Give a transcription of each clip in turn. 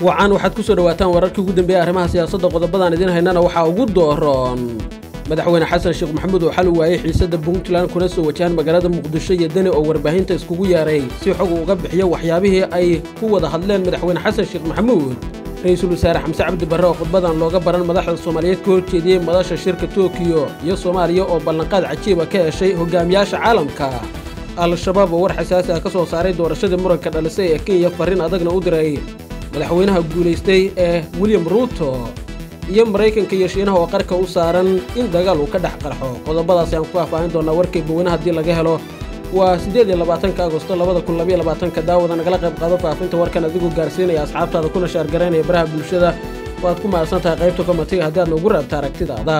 wacan waxaad ku soo dhawaataan wararkii ugu dambeeyey arrimaha siyaasadda qodobadaan idiin haynana waxaa ugu dooroon madaxweyne xasan sheekh maxamuud oo xal u waayey xiisadda puntland kuna soo wajahan magaalada muqdisho iyo deni oo warbaahinta iskugu yeeray si xog uu uga bixiyo waxyaabihii ay ku wada hadleen madaxweyne xasan sheekh maxamuud ra-iisul wasaare xamse cabdi barre oo khudbadan looga baran madaxda soomaaliyeed ka horjeediyey madasha shirka tokiyo iyo soomaaliya oo ballanqaad cajiiba ka heshay hogaamiyaasha caalamka al-shabaab oo war xasaasi ah ka soo saaray doorashadii muranka dhalisay ee kenya farriin adagna u diray madaxweynaha guulaystay ee william ruuto iyo maraykanka iyo shiinaha oo qarka u saaran in dagaal uu ka dhex qarxo qodobadaasi aan ku faahfaahin doonaa warkay baweyne haddii laga helo waa siddeed iyo labaatanka agosto labada kun labaiyo labaatanka daawada nagala qayb qaado faafinta warkan adigoo gaarsiinaya asxaabtaada kuna shaargaraynaya baraha bulshada waad ku mahadsan tahay qaybta komatiga haddii aad noogu raabta aragtidaada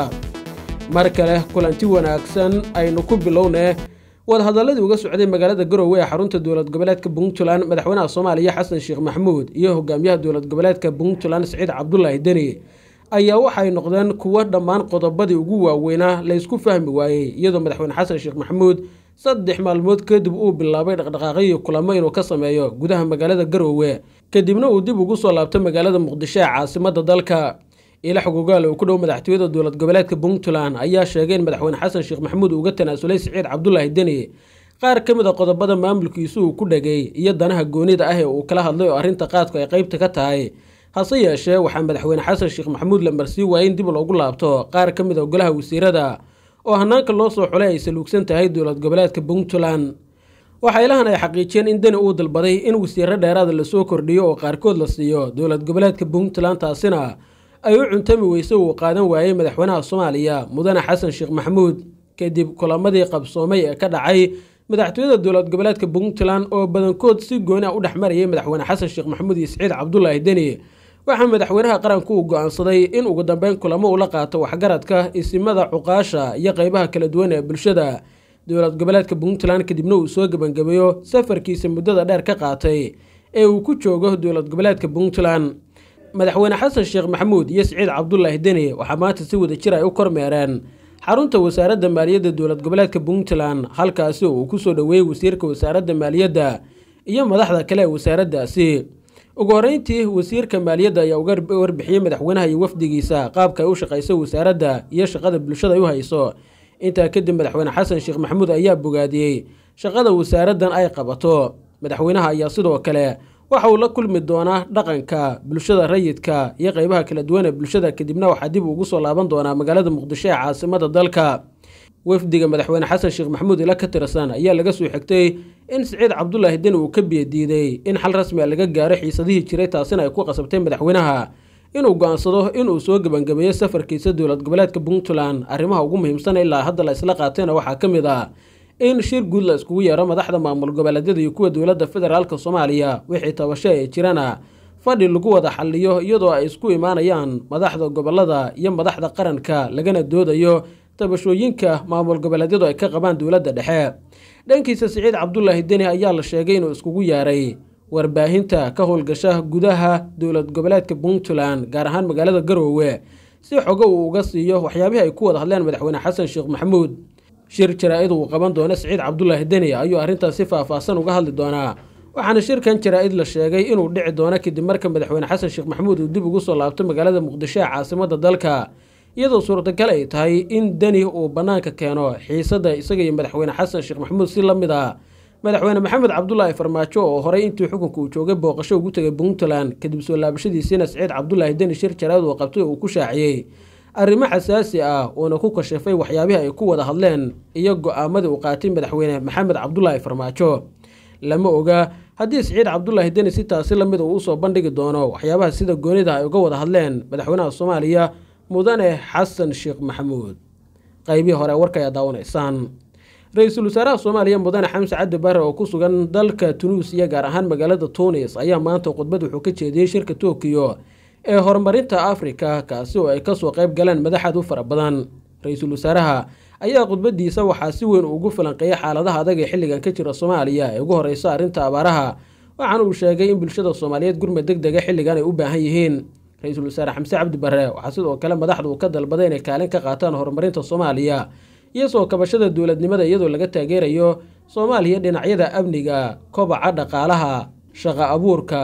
mar kale kulanti wanaagsan aynu ku bilownee wadahadalladii uga socday magaalada garowe ee xarunta dowlad goboleedka puntland madaxweynaha soomaaliya xasan sheekh maxamuud iyo hogaamiyaha dowlad goboleedka puntland siciid cabdulaahi deni ayaa waxay noqdeen kuwo dhammaan qodobadii ugu waaweynaa la ysku fahmi waayey iyadoo madaxweyne xasan sheekh maxamuud saddex maalmood kadib uu bilaabay dhaqdhaqaaqyo kulamo inuu ka sameeyo gudaha magaalada garowe kadibna uu dib ugu soo laabtay magaalada muqdisho ee caasimadda dalka ilax gogaal oo ku dhow madaxtooyada dowlad goboleedka puntland ayaa sheegay in madaxweyne xasan sheekh maxamuud uga tanaasulay siciid cabdulaahi deni qaar ka mid a qodobada maamulkiisu uu ku dhegay iyo danaha goonida ah ee uu kala hadlay oo arrinta qaadku ay qaybta ka tahay hase yeeshee waxaa madaxweyne xasan sheekh maxamuud la marsii waayey in dib loogu laabto qaar ka mid a golaha wasiirada oo hanaanka loo soo xulay ay saluugsan tahay dowlad goboleedka puntland waxaa ilahan ay xaqiijiyeen in deni uu dalbaday in wasiiro dheeraada lasoo kordhiyo oo qaarkood la siiyo dowlad goboleedka puntland taasina ay u cuntami weyse uu qaadan waayey madaxweynaha soomaaliya mudane xasan sheekh maxamuud kadib kulamadii qabsoomay ee ka dhacay madaxtooyada dowlad goboleedka puntland oo badankood si gooni a u dhex marayay madaxweyne xasan sheekh maxamuud iyo siciid cabdulaahi deni waxaa madaxweynaha qaranku uu go-aansaday in ugu dambeyn kulamo ula qaato waxgaradka isimada cuqaasha iyo qeybaha kala duwan ee bulshada dowlad goboleedka puntland kadibna uu soo gebangabeeyo safarkiisa muddada dheer ka qaatay ee uu ku joogo dowlad goboleedka puntland madaxweyne xasan sheekh maxamuud iyo siciid cabdulaahi deni waxaa maanta si wada jir ay u kormeereen xarunta wasaaradda maaliyadda dowlad goboleedka puntland halkaasi oo uu ku soo dhoweeyey wasiirka wasaaradda maaliyadda iyo madaxda kale ee wasaaraddaasi ugu horreyntii wasiirka maaliyadda ayaa uga warbixiyey madaxweynaha iyo wafdigiisa qaabka ay u shaqayso wasaaradda iyo shaqada bulshada ay u hayso intaa kadib madaxweyne xasan sheekh maxamuud ayaa bogaadiyey shaqada wasaaraddan ay qabato madaxweynaha ayaa sidoo kale waxa uu la kulmi doonaa dhaqanka bulshada rayidka iyo qeybaha kala duwan ee bulshada kadibna waxaa dib ugu soo laaban doonaa magaalada muqdisho ee caasimada dalka wafdiga madaxweyne xasan sheekh maxamuud ila ka tirsan ayaa laga soo xigtay in siciid cabdulaahi deni uu ka biyadiiday in xal rasmi a laga gaaro xiisadihii jiray taasina ay ku qasabtay madaxweynaha inuu go-aansado inuu soo gebangabeeyo safarkiisa dowlad goboleedka puntland arrimaha ugu muhiimsan ilaa hadda la isla qaatayna waxaa ka mid ah in shir guud la iskugu yeero madaxda maamul goboleedyada iyo kuwa dowladda federaalk soomaaliya wixii tabasho ee jirana fadhi lagu wada xaliyo iyadoo ay isku imaanayaan madaxda gobolada iyo madaxda qaranka lagana doodayo tabashooyinka maamul goboleedyadu ay ka qabaan dowladda dhexe dhankiisa siciid cabdulaahi deni ayaa la sheegay inuu iskugu yeeray warbaahinta ka howlgasha gudaha dowlad goboleedka puntland gaar ahaan magaalada garoowe si xogo uu uga siiyo waxyaabihii ay ku wada hadleen madaxweyne xasan sheekh maxamuud shir jaraa-id uu qaban doono siciid cabdulaahi deni ayuu arrintaas si faahfaahsan uga hadli doonaa waxaana shirkan jaraa-id la sheegay inuu dhici doono kadib marka madaxweyne xasan sheekh maxamuud uu dib ugu soo laabto magaalada muqdisho ee caasimadda dalka iyadoo suurtagal ay tahay in deni uu bannaanka keeno xiisadda isaga iyo madaxweyne xasan sheekh maxamuud si la mid ah madaxweyne maxamed cabdulaahi farmaajo oo horey intii xukunka uu joogay booqasho ugu tegay puntland kadib soo laabashadiisiina siciid cabdulaahi deni shir jaraa-id uu qabtay uu ku shaaciyey arrimo xasaasi ah uuna ku kashafay waxyaabihii ay ku wada hadleen iyo go-aamadii uu qaatay madaxweyne maxamed cabdulaahi farmaajo lama oga haddii siciid cabdulaahi deni si taasi lamid uu usoo bandhigi doono waxyaabaha sida goonida ay uga wada hadleen madaxweynaha soomaaliya mudane xasan sheekh maxamuud qaybihii hore warka ayaa daawanaysaan ra-iisul wasaaraha soomaaliya mudane xamse cabdi bare oo ku sugan dalka tunuusiya gaar ahaan magaalada tunis ayaa maanta khudbad wuxuu ka jeediyey shirka tokiyo ee horumarinta afrika kaasi oo ay kasoo qayb galeen madaxaad u fara badan ra-iisul wasaaraha ayaa khudbadiisa waxaa si weyn ugu falanqeeyay xaaladaha adag ee xilligan ka jira soomaaliya ee ugu horeysa arrinta abaaraha waxaana uu sheegay in bulshada soomaaliyeed gurmad deg dega xilligan ay u baahan yihiin ra-iisul wasaare xamse cabdi bare waxaa sidoo kale madaxdu uu ka dalbaday inay kaalin ka qaataan horumarinta soomaaliya iyo soo kabashada dowladnimada iyadoo laga taageerayo soomaaliya dhinacyada amniga kobaca dhaqaalaha shaqa abuurka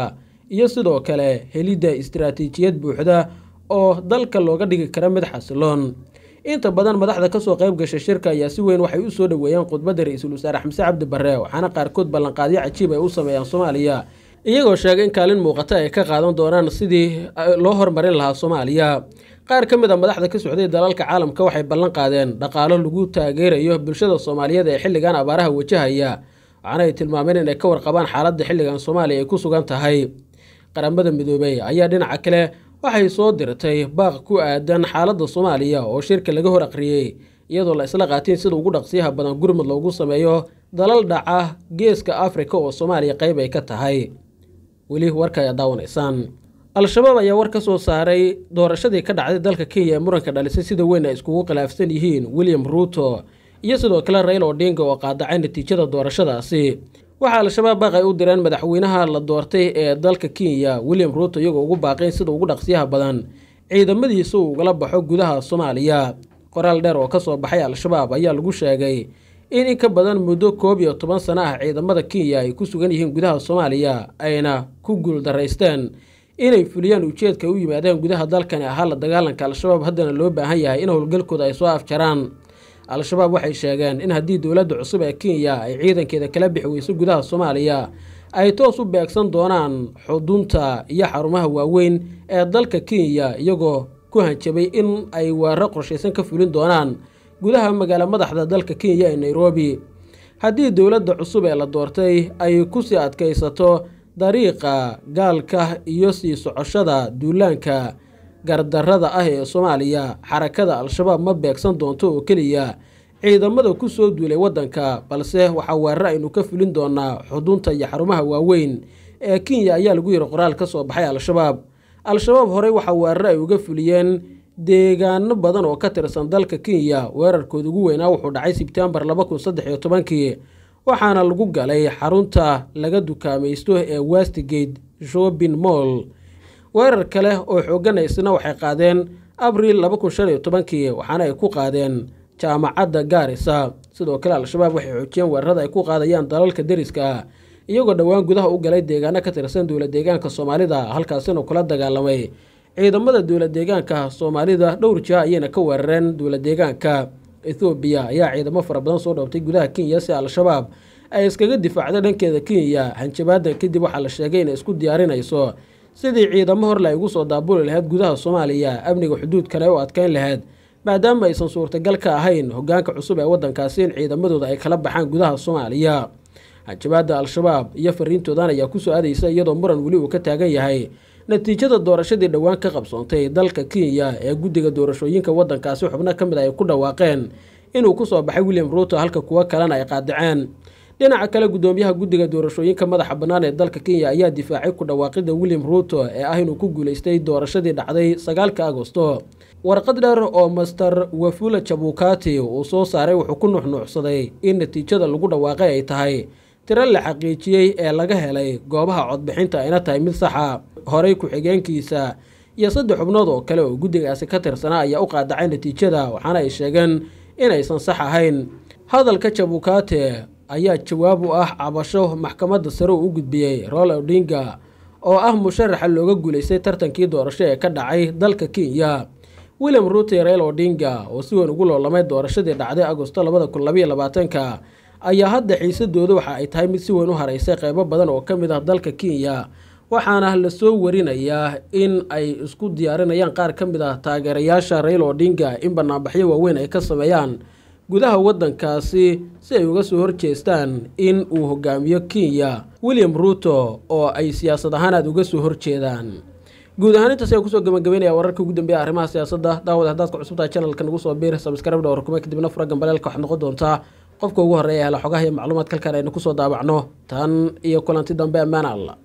iyo sidoo kale helidda istaraatiijiyad buuxda oo dalka looga dhigi kara mid xasiloon inta badan madaxda kasoo qayb gashay shirka ayaa si weyn waxay u soo dhoweeyeen khudbadda ra-iisul wasaare xamse cabdi barre waxaana qaarkood ballanqaadyo cajiib ay u sameeyaan soomaaliya iyagoo sheegay in kaalin muuqata ay ka qaadan doonaan sidii loo hormarin lahaa soomaaliya qaar ka mid a madaxda ka socday dalalka caalamka waxay ballan qaadeen dhaqaalo lagu taageerayo bulshada soomaaliyeed ee xilligan abaaraha wajahaya waxaana ay tilmaameen inay ka warqabaan xaaladda xilligan soomaaliya ay ku sugan tahay qaramada midoobey ayaa dhinaca kale waxay soo dirtay baaq ku aadan xaaladda soomaaliya oo shirka laga hor aqriyey iyadoo la isla qaatiin sida ugu dhaqsiyaha badan gurmud loogu sameeyo dalal dhaca geeska afrika oo soomaaliya qayb ay ka tahay weli warka ayaa daawanaysaan al-shabaab ayaa war ka soo saaray doorashadii ka dhacday dalka kenya ee muranka dhalisay sida weyn ay iskugu khilaafsan yihiin william ruuto iyo sidoo kale rail odinga oo qaadacay natiijada doorashadaasi waxaa al-shabaab baaq ay u direen madaxweynaha la doortay ee dalka kenya william ruuto iyagoo ugu baaqayn sida ugu dhaqsiyaha badan ciidamadiisa uu ugala baxo gudaha soomaaliya qoraal dheer oo kasoo baxay al-shabaab ayaa lagu sheegay in in ka badan muddo koob iyo toban sano ah ciidamada kenya ay ku sugan yihiin gudaha soomaaliya ayna ku guuldaraysteen inay fuliyaan ujeedka u yimaadeen gudaha dalkani ahaa la dagaalanka al-shabaab haddana loo baahan yahay in howlgalkooda ay soo afjaraan al-shabaab waxay sheegeen in haddii dowladda cusub ee kenya ay ciidankeeda kala bixi weyso gudaha soomaaliya ay toos u beegsan doonaan xudunta iyo xarumaha waaweyn ee dalka kenya iyagoo ku hanjabay in ay weeraro qorshaysan ka fulin doonaan gudaha magaalo madaxda dalka kenya ee nairobi haddii dowladda cusub ee la doortay ay kusii adkaysato dariiqa gaalka iyo sii socoshada duulaanka gardarrada ah ee soomaaliya xarakada al-shabaab ma beegsan doonto oo keliya ciidamada ku soo duulay waddanka balse waxaa weerar aynu ka fulin doonaa xudunta iyo xarumaha waaweyn ee kenya ayaa lagu yiri qoraal ka soo baxay al-shabaab al-shabaab horey waxaa weerar ay uga fuliyeen deegaano badan oo ka tirsan dalka kenya weerarkooda ugu weynaa wuxuu dhacay sebtembar laba kun saddex iyo tobankii waxaana lagu galay xarunta laga dukaamaysto ee westgate shopping moll weerar kale oo xoogan isna waxay qaadeen abriil laba kun shan iyo tobankii waxaana ay ku qaadeen jaamacadda gaarisa sidoo kale al-shabaab waxay xoojiyeen weerarada ay ku qaadayaan dalalka deriska ah iyagoo dhowaan gudaha u galay deegaano ka tirsan dowla deegaanka soomaalida halkaasina kula dagaalamay ciidamada dowla deegaanka soomaalida dhowr jiha ayayna ka weerareen dowla deegaanka ethoobiya ayaa ciidamo fara badan soo dhoobtay gudaha kenya si al-shabaab ay iskaga difaacda dhankeeda kenya hanjabaadan kadib waxaa la sheegay inay isku diyaarinayso sidii ciidamo horle ay ugu soo daabuli lahayd gudaha soomaaliya amniga xuduudkana u adkeyn lahayd maadaama aysan suurtagal ka ahayn hogaanka cusub ee waddankaasi in ciidamadooda ay kala baxaan gudaha soomaaliya hanjabaada al-shabaab iyo fariintoodan ayaa kusoo aadaysa iyadoo muran weli uu ka taagan yahay natiijada doorashadii dhowaan ka qabsoontay dalka kenya ee guddiga doorashooyinka waddankaasi xubno ka mid a ay ku dhawaaqeen inuu kusoo baxay william ruuto halka kuwo kalena ay qaadaceen dhinaca kale guddoomiyaha guddiga doorashooyinka madaxa bannaan ee dalka kenya ayaa difaacay ku dhawaaqida william ruuto ee ah inuu ku guulaystay doorashadii dhacday sagaalka agosto warqad dheer oo master wafula jabukati uu soo saaray wuxuu ku nuuxnuucsaday in natiijada lagu dhawaaqay ay tahay tiro la xaqiijiyey ee laga helay goobaha codbixinta ayna tahay mid saxa horey ku-xigeenkiisa iyo saddex xubnood oo kale oo guddigaasi ka tirsanaa ayaa u qaadacay natiijada waxaana ay sheegeen inaysan sax ahayn hadalka jabukate ayaa jawaab u ah cabasho maxkamadda sare uu u gudbiyey rola odinga oo ah musharaxa looga guulaystay tartankii doorasho ee ka dhacay dalka kenya william ruute rail odinga oo si weyn ugu loolamay doorashadii dhacday agosto labada kun labaiyo labaatanka ayaa hadda xiisadooda waxa ay tahay mid si weyn u haraysay qeybo badan oo ka mid ah dalka kenya waxaana lasoo warinayaa in ay isku diyaarinayaan qaar ka mid ah taageerayaasha rail odinga in banaanbaxyo waaweyn ay ka sameeyaan gudaha waddankaasi si ay uga soo horjeestaan in uu hogaamiyo kenya william ruuto oo ay siyaasad ahaan aada uga soo horjeedaan guud ahaan intaas ayaan kusoo gabagabeynaya wararkii ugu dambeeya arrimaha siyaasadda daawad haddaad ku cusubtahay channelka nagu soo biir sabskrib dhowr kuma kadibna fura gambaleelka waxaad noqon doontaa qofka ugu horreeya hela xogaha iyo macluumaad kalkan aynu kusoo daabacno tan iyo kulanti dambe ammaan alla